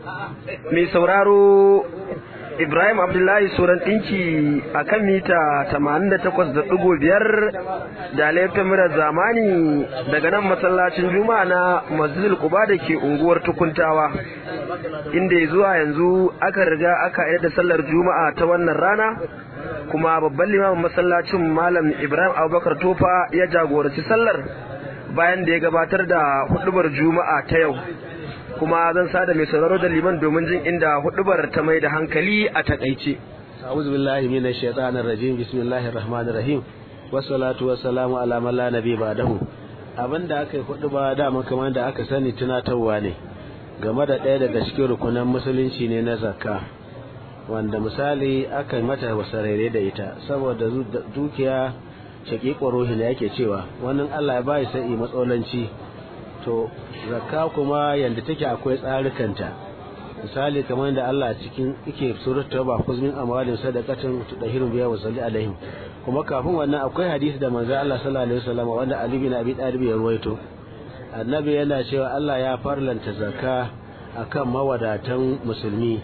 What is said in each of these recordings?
mai sauraro Ibrahim Abdullahi Suran ɗinki a kan mita 88.5 da laifin murar zamani daga nan masallacin Juma'a na Masjidil Quba da ke unguwar Tukuntawa inda zuwa yanzu aka riga aka yi da sallar Juma'a ta wannan rana kuma babban limamin masallacin Malam Ibrahim Abubakar Tofa ya jagoranci sallar bayan da ya gabatar da hudubar Juma'a ta yau. kuma zan sada mai sauraro da liman domin jin inda hudubar ta mai da hankali a takaice. A'udhu billahi minash shaitanir rajim bismillahir rahmanir rahim wassalatu wassalamu ala man la nabi ba'dahu abinda aka yi huduba da kamar da aka sani tunatarwa ne game da ɗaya daga cikin rukunan musulunci ne na zakka wanda misali aka mata wasarere da ita saboda dukiya shaƙiƙon ruhi ne yake cewa wannan Allah ya bai sai matsalanci to zakka kuma yanda take akwai tsarikanta misali kamar da Allah cikin yake surat tauba kuzmin amwalin sadaqatin tudahirun biya wa salli alaihim kuma kafin wannan akwai hadisi da manzo Allah sallallahu alaihi wasallam wanda Ali bin Abi Talib ya ruwaito annabi yana cewa Allah ya farlanta zakka akan mawadatan musulmi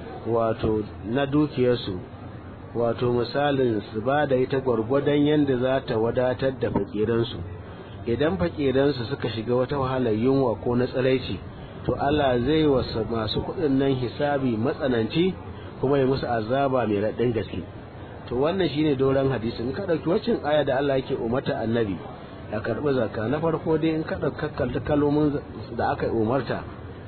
wato na dukiyarsu wato misalin su ba da ita gwargwadon yanda za ta wadatar da fakiransu idan fakiransu suka shiga wata wahalar yunwa ko na tsiraici to Allah zai wasa masu kuɗin nan hisabi matsananci kuma ya musu azaba mai raɗin gaske to wannan shine doron hadisi in ka ɗauki waccan aya da Allah yake umarta annabi a karɓi zakka na farko dai in ka ɗauki kalmomin da aka umarta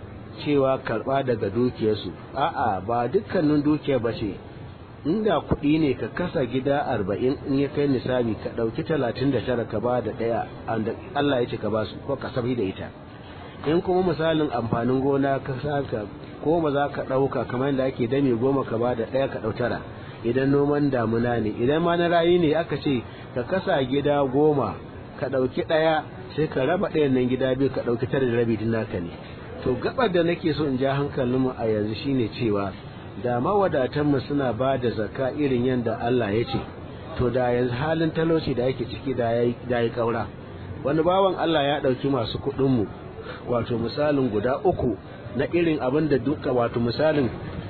cewa karɓa daga dukiyarsu a'a ba dukkanin dukiya ba ce inda kuɗi ne ka kasa gida arba'in in ya kai nisabi ka ɗauki talatin da tara ka ba da ɗaya Allah ya ce ka ba su ko ka sabi da ita in kuma misalin amfanin gona ka saka goma za ka ɗauka kamar yadda ake dame goma ka ba da ɗaya ka ɗau tara idan noman damuna ne idan ma na rayu ne aka ce ka kasa gida goma ka ɗauki ɗaya sai ka raba ɗayan nan gida biyu ka ɗauki tara da rabi din naka ne to gabar da nake so in ja hankalinmu a yanzu shine cewa da mawadatanmu suna ba da zakka irin yadda Allah ya ce to da yanzu halin talauci da yake ciki da ya yi ƙaura wani bawan Allah ya ɗauki masu kuɗinmu wato misalin guda uku na irin abin da duka wato misalin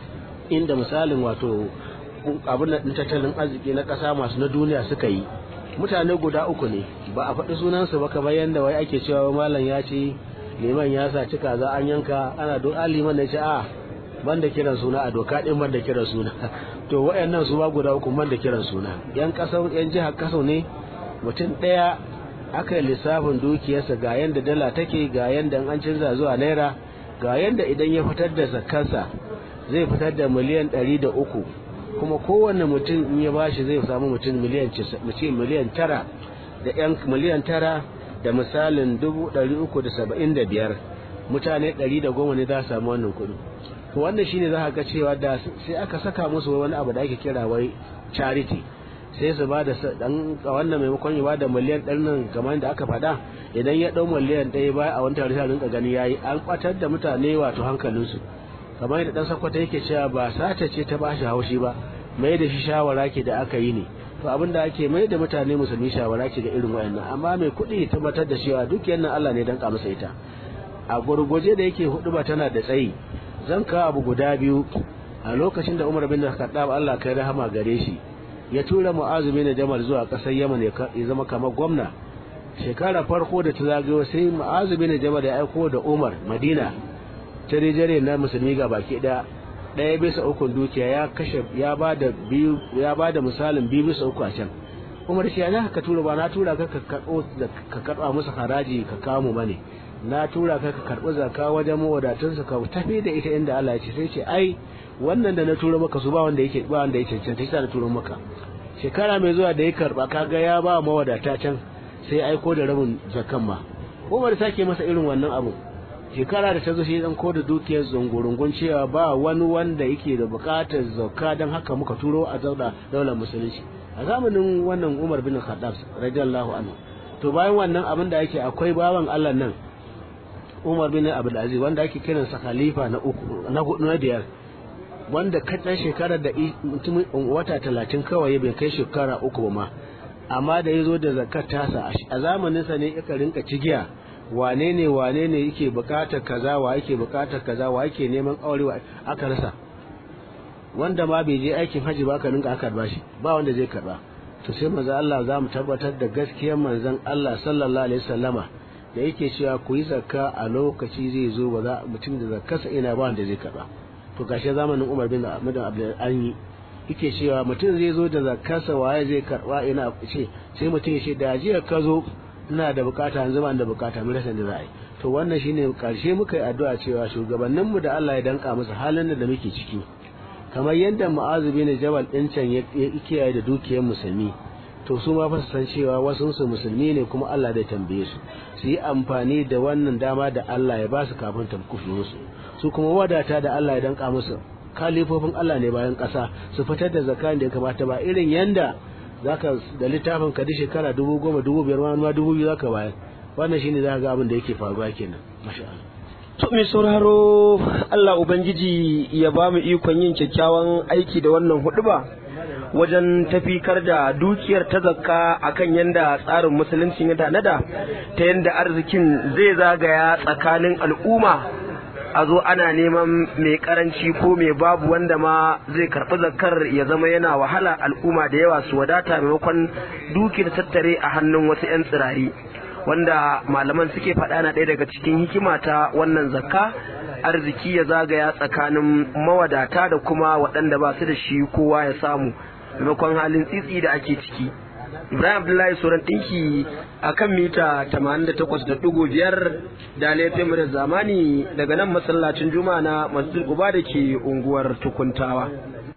inda misalin wato abin da tattalin arziki na ƙasa masu na duniya suka yi mutane guda uku ne ba a faɗi sunansu ba kamar yadda wai ake cewa malam ya ce liman ya saci kaza an yanka ana don liman ya ce a banda kiran suna a doka din banda kiran suna to wayannan su ba guda uku banda kiran suna yan kasau yan jihar kasau ne mutum daya aka yi lissafin dukiyarsa ga yanda dala take ga yanda an canza zuwa naira ga yanda idan ya fitar da zakarsa zai fitar da miliyan ɗari da uku kuma kowanne mutum in ya bashi zai samu mutum miliyan miliyan tara da yan miliyan tara da misalin dubu ɗari uku da saba'in da biyar mutane ɗari da goma ne za su samu wannan kuɗi to wannan shine za ka ga cewa da sai aka saka musu wani abu da ake kira wai charity sai su ba da dan wannan maimakon ya ba da miliyan ɗari nan kamar da aka faɗa idan ya ɗau miliyan ɗaya baya a wani tare sai rinka gani yayi an kwatar da mutane wato hankalinsu kamar yadda dan sakwata yake cewa ba sata ce ta bashi haushi ba mai da shi shawara ke da aka yi ne to abin da ake mai da mutane musulmi shawara ce ga irin wayannan amma mai kuɗi tabbatar da cewa dukiyar nan Allah ne dan ka masa ita a gurguje da yake hudu ba tana da tsayi zan kawo abu guda biyu a lokacin da Umar bin Khattab Allah kai rahama gare shi ya tura Mu'azu bin Jamal zuwa ƙasar Yaman ya zama kamar gwamna shekara farko da ta zagayo sai Mu'azu bin Jamal ya aiko da Umar Madina ta rijare na musulmi ga baki ɗaya ɗaya bisa ukun dukiya ya kashe ya bada biyu ya bada misalin biyu bisa uku a can Umar shi ya ka tura ba na tura ka ka karɓo ka karɓa musu haraji ka kamu bane na tura ka ka karɓi zakka wajen mawadatansu ka tafi da ita inda Allah ya ce sai ce ai wannan da na tura maka su ba wanda yake ba wanda yake cancanta sai na tura maka shekara mai zuwa da ya karba kaga ya ba mawadata can sai aiko da rabin zakkan ma Umar sake masa irin wannan abu shekara da ta zo shi dan ko da dukiyar zungurungun cewa ba wani wanda yake da bukatar zakka dan haka muka turo a zauna daular musulunci a zamanin wannan Umar bin Khattab radiyallahu anhu to bayan wannan abin da yake akwai bawan Allah nan Umar bin Abdul Aziz wanda ake kiransa khalifa na uku na hudu na biyar wanda kaɗan shekarar da mutum wata talatin kawai bai kai shekara uku ba ma amma da ya zo da zakat tasa a zamaninsa ne aka rinka cigiya wane ne wane ne yake bukatar kaza wa yake bukatar kaza wa yake neman aure wa aka rasa wanda ma bai je aikin haji ba ka ninka aka bashi ba wanda zai karba to sai manzo Allah za mu tabbatar da gaskiyar manzon Allah sallallahu alaihi wasallama da yake cewa ku yi zakka a lokaci zai zo ba za mutum da zakkarsa ina ba wanda zai karba to gashi zamanin Umar bin Abdul Abdul Anyi yake cewa mutum zai zo da zakkarsa waye zai karba ina ce sai mutum ya ce da jiya ka zo ina da bukata yanzu ba da bukata mu rasa da za a yi to wannan shine karshe muka yi addu'a cewa shugabanninmu da Allah ya danka musu halin da muke ciki kamar yadda ma'azu bin jabal din can ya kiyaye da dukiyar musulmi to su ma fa san cewa wasu su musulmi ne kuma Allah zai tambaye su su yi amfani da wannan dama da Allah ya ba su kafin tamkufi musu su kuma wadata da Allah ya danka musu kalifofin Allah ne bayan ƙasa su fitar da zakan da ya kamata ba irin yanda zaka da littafin ka shekara dubu goma dubu biyar ma dubu biyu zaka bayar wannan shine zaka ga abin da yake faruwa kenan masha Allah To mai sauraro Allah Ubangiji ya ba mu ikon yin kyakkyawan aiki da wannan huduba wajen tafikar da dukiyar ta zakka akan yanda tsarin musulunci ya tanada ta yanda arzikin zai zagaya tsakanin al'umma a zo ana neman mai karanci ko mai babu wanda ma zai karɓi zakkar ya zama yana wahala al'umma da yawa su wadata maimakon dukiyar tattare a hannun wasu 'yan tsirari. wanda malaman suke faɗa na ɗaya daga cikin hikima ta wannan zakka arziki ya zagaya tsakanin mawadata da kuma waɗanda ba su da shi kowa ya samu maimakon halin tsitsi da ake ciki ibrahim abdullahi sauran ɗinki a kan mita 88.5 da laifin da zamani daga nan masallacin juma'a na masjid uba da ke unguwar tukuntawa